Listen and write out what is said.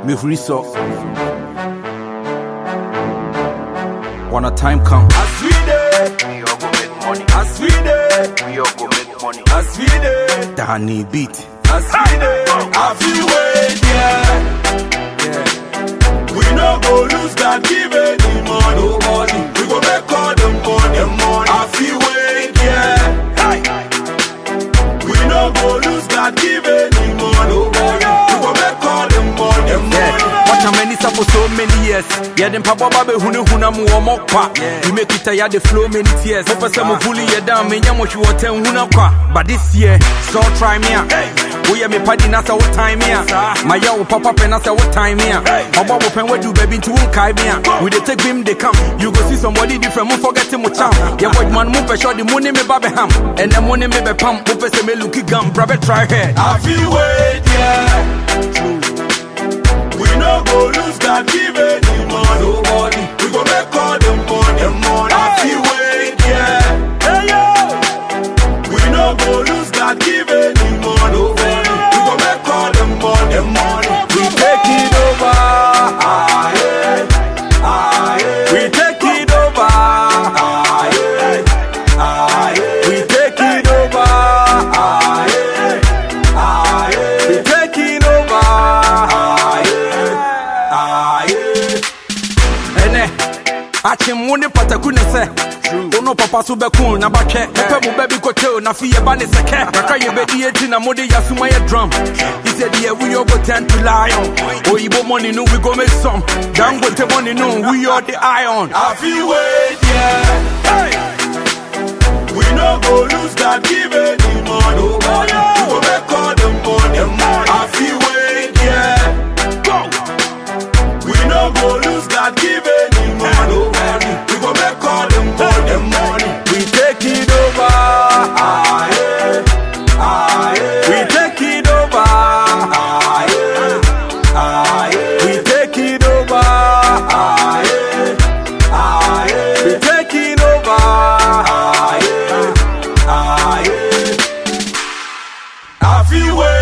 mehuri sɔ when a time come As we dey, We all go make money. as we dey, We all go make money. as we dey, Danny beat as we dey, I feel wait yeah. We no go lose God give any money. Nobody. We go make all the money. The money. I feel wait yeah. We no go lose God give any money. Nobody. We go make all the money. The money. Watch many for so many years. Yeah, them papa babe hunu huna mu omo kwa. You make it ya the flow many tears. Mo pese mo bully you down, me nyamo shi woten huna kwa. But this year, so try me. We me party na say what time here. My yo papa pen na say what time here. Obo bo pen we do baby to won kai me. We dey take him they come. You go see somebody different, mo forget him mo cham. Yeah, boy man mo pe sure the money me babe ham. And the money me be pam. Mo pese me looky gum, brabe try head. I feel wait, yeah. We no go lose God give any money. Nobody. We go make all the money. The money. I feel wait, yeah. Hey yo. We no go lose God give any money. Nobody. We go make all the money. The money. We take it over. Ah, yeah. Ah, yeah. We take it over. Ah, yeah. Ah, yeah. We take it over. Ah, yeah. Ah, yeah. We taking over. Ah, yeah. Ah, yeah. ɛnɛ akyem wo ne pataku ne sɛ wono papa so bɛko na batwɛ mepɛ mo ba bi kɔtɛo na fe yɛba ne sɛkɛ kakra yɛbɛdi yɛti na mode yɛasoma yɛ drum he said yeah we all go tend to lion oyibo money no we go make some dangote money no we all the iron I feel wait, yeah. We no go lose God give any money. Nobody. We go make all the money. I feel wait, yeah. We no go lose God give any money. Nobody. We go make all the money. We take it over. Ah, yeah. Ah, yeah. We take it over. Ah, yeah. Ah, yeah. We take it over. Ah, yeah. Ah, yeah. We taking over. Ah, yeah. Ah, yeah. I feel way